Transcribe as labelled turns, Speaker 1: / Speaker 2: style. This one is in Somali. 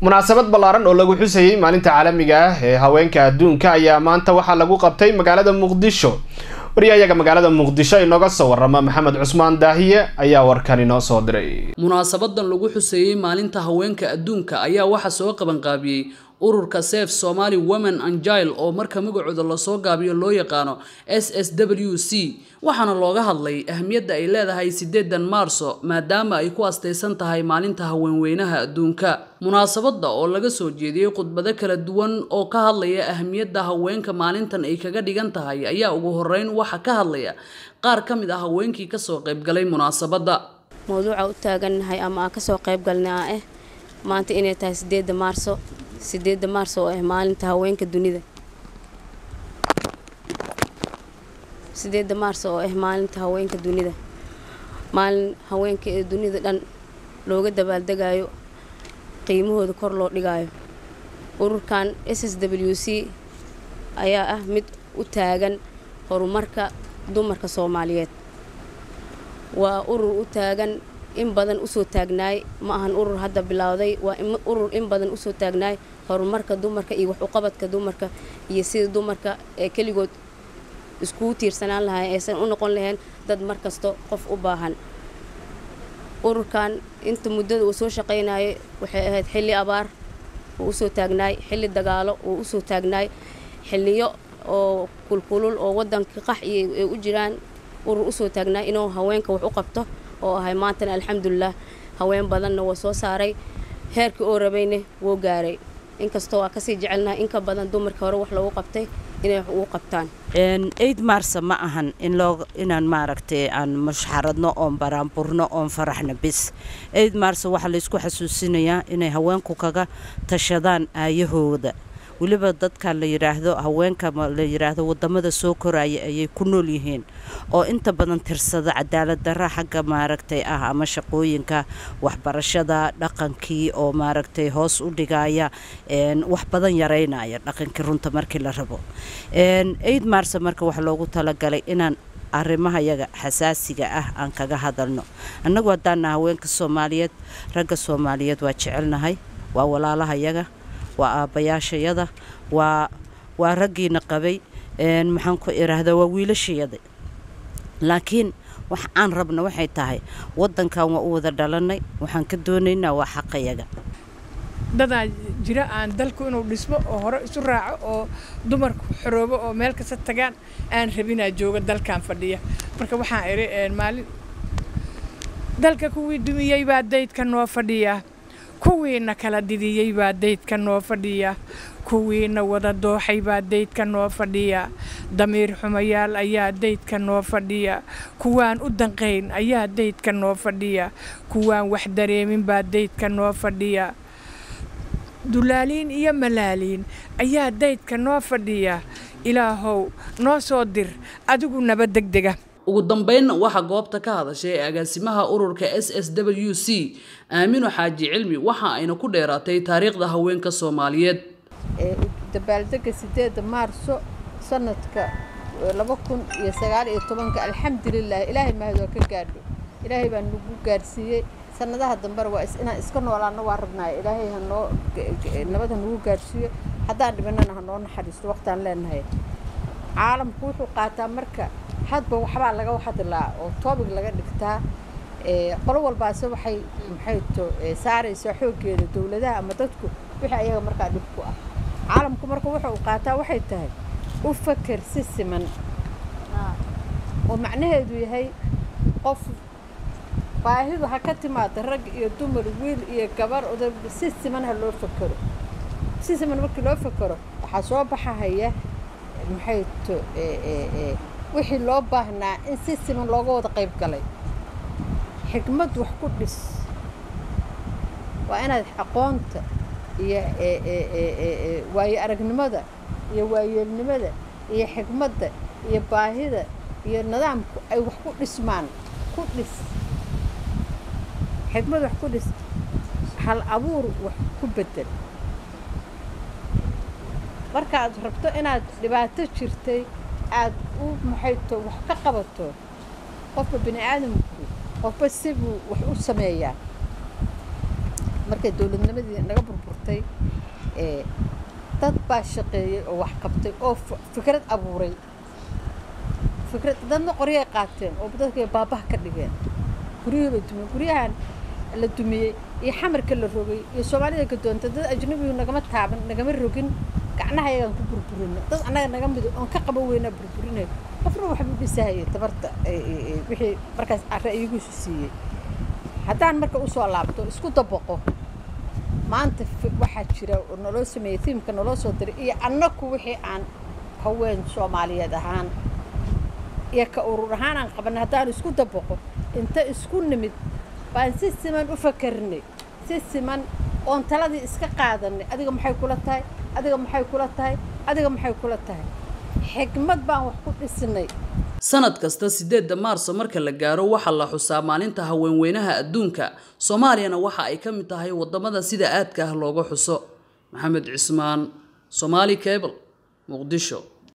Speaker 1: munaasabad ballaaran oo lagu xusayey maalinta caalamiga ah ee haweenka adduunka ayaa maanta waxaa lagu qabtay magaalada muqdisho wariyahayaga magaalada muqdisho inooga soo warama maxamed cusmaan daahiye ayaa warkan inoo soo diray
Speaker 2: munaasabadan lagu xuseeyey maalinta haweenka adduunka ayaa waxaa soo qabanqaabiyey ururka sef somaali women angile oo marka magacooda lasoo gaabiyo loo yaqaano s s w c waxaana looga hadlay ahmiyadda ay leedahay sideedan maarso maadaama ay ku astaysan tahay maalinta haweenweynaha adduunka munaasabada oo laga soo jeediyey khudbado kala duwan oo ka hadlaya ahmiyadda haweenka maalintan ay kaga dhigan tahay ayaa ugu horeyn waxa ka hadlaya qaar ka mid ah haweenkii kasoo qaybgalay munaasabadda
Speaker 3: mawduuca u taagannahay ama aan kasoo qaybgalnay ah eh maanta inay tahay sideeda maarso sideeda maarso oo ah maalinta haweenka dunida sideeda maarso oo ah maalinta haweenka dunida maalin haweenka ee dunida dhan looga dabaaldegayo qiimahooda kor loo dhigayo ururkan s s w c ayaa ah mid u taagan horumarka dumarka soomaaliyeed waa urur u taagan in badan usoo taagnaay ma ahan urur hadda bilowday waa urur in badan usoo taagnaay horumarka dumarka iyo wax uqabadka dumarka iyo sida dumarka ee keligood iskugu tiirsanaan lahayn aysan u noqon lahayn dad markasto qof u baahan ururkan inta muddada uu soo shaqaynayay waxay ahayd xilli abaar uu usoo taagnaay xilli dagaalo uu usoo taagnaay xilliyo oo kulkulul oo waddanka qax iyo ay u jiraan urur usoo taagnaay inuu haweenka wax u qabto oo ahay maantana alxamdulilah haween badanna waa soo saaray heerkii oo rabayna wuu gaaray inkastoo waa kasii jecelnahay inka badan dumarka hore wax loogu qabtay inay wax ugu qabtaan
Speaker 4: eid maarsa ma ahan in loo inaan maaragtay aan mushxaradno oon baraanburno oon faraxno bis eid maarsa waxaa laysku xasuusinayaa inay haweenku kaga tashadaan aayahooda weliba dadka la yidhaahdo haweenka la yidhaahdo wadamada soo koraya ayay ku nool yihiin oo inta badan tirsada cadaalad darra xagga maaragtay ah ama shaqooyinka waxbarashada dhaqankii oo maaragtay hoos u dhigaya wax badan yaraynaya dhaqankii runta markii la rabo eid maarsa marka waxaa loogu talagalay inaan arrimaha yaga xasaasiga ah aan kaga hadalno annagu haddaana haweenka soomaaliyeed ragga soomaaliyeed waa jecelnahay waa walaalaha yaga waa aabbayaashayada waa waa raggiina qabay maxaan ku idhaahdaa waa wiilashayada laakiin wax aan rabna waxay tahay waddankan waa u wada dhalannay waxaan ka doonaynaa waa xaqayaga
Speaker 5: dadaa jira aan dalku inuu dhismo oo hore isu raaco oo dumarku xoroobo oo meel kasta tagaan aan rabinaa jooga dalkan fadhiya marka waxaan idhi maalin dalka kuwii dumiyey baa daydka noo fadhiya kuwiina kala didiyey baa daydka noo fadhiya kuwiina wada dooxay baa daydka noo fadhiya damiir xumayaal ayaa daydka noo fadhiya kuwaan u danqayn ayaa daydka noo fadhiya kuwaan wax dareemin baa daydka noo fadhiya dulaaliin iyo malaaliin ayaa daydka noo fadhiya ilaahow noo soo dir adigu naba degdega
Speaker 2: ugu dambeynna waxaa goobta ka hadashay agaasimaha ururka s s w c aamino xaaji cilmi waxa ayna ku dheeraatay taariikhda haweenka soomaaliyeed
Speaker 6: dabaaldega sideeda maarso sanadka laba kun iyo sagaal iyo tobanka alxamdulilah ilaahay mahadoo ka gaadho ilaahay baa nagu gaadhsiiyey sanadaha dambena waa inaan iska noolaano waa rabnaay ilaahay hanoo nabad hanagu gaadhsiiyo haddaan dhibanana hanoo naxariisto waqtaan leenahay caalamku wuxuu qaataa marka hadba waxbaa laga hadlaa oo toobig laga dhigtaa qolo walbaase waxay maxay to saaraysaa xooggeeda dowladaha ama dadku wixii ayaga markaa dhib ku ah caalamku marka wuxa uu qaataa waxay tahay u faker si siman oo macnaheedu yahay qof baahidu ha ka timaada rag iyo dumar wiil iyo gabar oda si siman ha loo fakero si siman markii loo fakero waxaa soo baxahaya maxay to wixii loo baahnaa in si siman looga wada qayb galay xigmad wax ku dhis waa inaad aqoonta iyo waayo aragnimada iyo waayeelnimada iyo xigmadda iyo baahida iyo nidaamku ay wax ku dhismaan ku dhis xigmad wax ku dhis hal abuur wax ku bedel markaad rabto inaad dhibaato jirtay aad u maxayto wax ka qabato qofka bini aadamku qofba sibuu wax u sameeyaa markay dowladnimadii naga burburto qaatay dad baa shaqeeyey oo wax qabtay oo fikrad abuuray fikrad dadna qoryay qaateen oo dadkay baabaha ka dhigeen guryihii bay dumiyeen guryahan la dumiyey iyo xamarka la rogay iyo soomaalida ka doonta dad ajnabigu nagama taaban nagama rogin gacnaha ayagaan ku burburina dad annaga naga mido oon ka qaban weynaa burburinay qofna waxbuu dhisahayay tabarta wixii markaas ra'yigiisu siiyey haddaan marka usoo laabto isku dabaqo maanta waxaa jira oo naloo sameeyey tiimka naloo soo diray iyo annaku wixii aan haween soomaaliyeed ahaan iyo ka urur ahaan aan qabanay haddaan isku dabaqo inta isku nimid baan si siman u fakarnay si siman oon taladii iska qaadanay adiga maxay kula tahay adiga maxay kula tahay adiga maxay kula tahay xigmad baan wax ku dhisnay
Speaker 2: sanad kasta sideedda maarso marka la gaaro waxaa la xusaa maalinta haweenweynaha adduunka soomaaliyana waxa ay ka mid tahay wadamada sida aadka ah looga xuso maxamed cismaan somaali cable muqdisho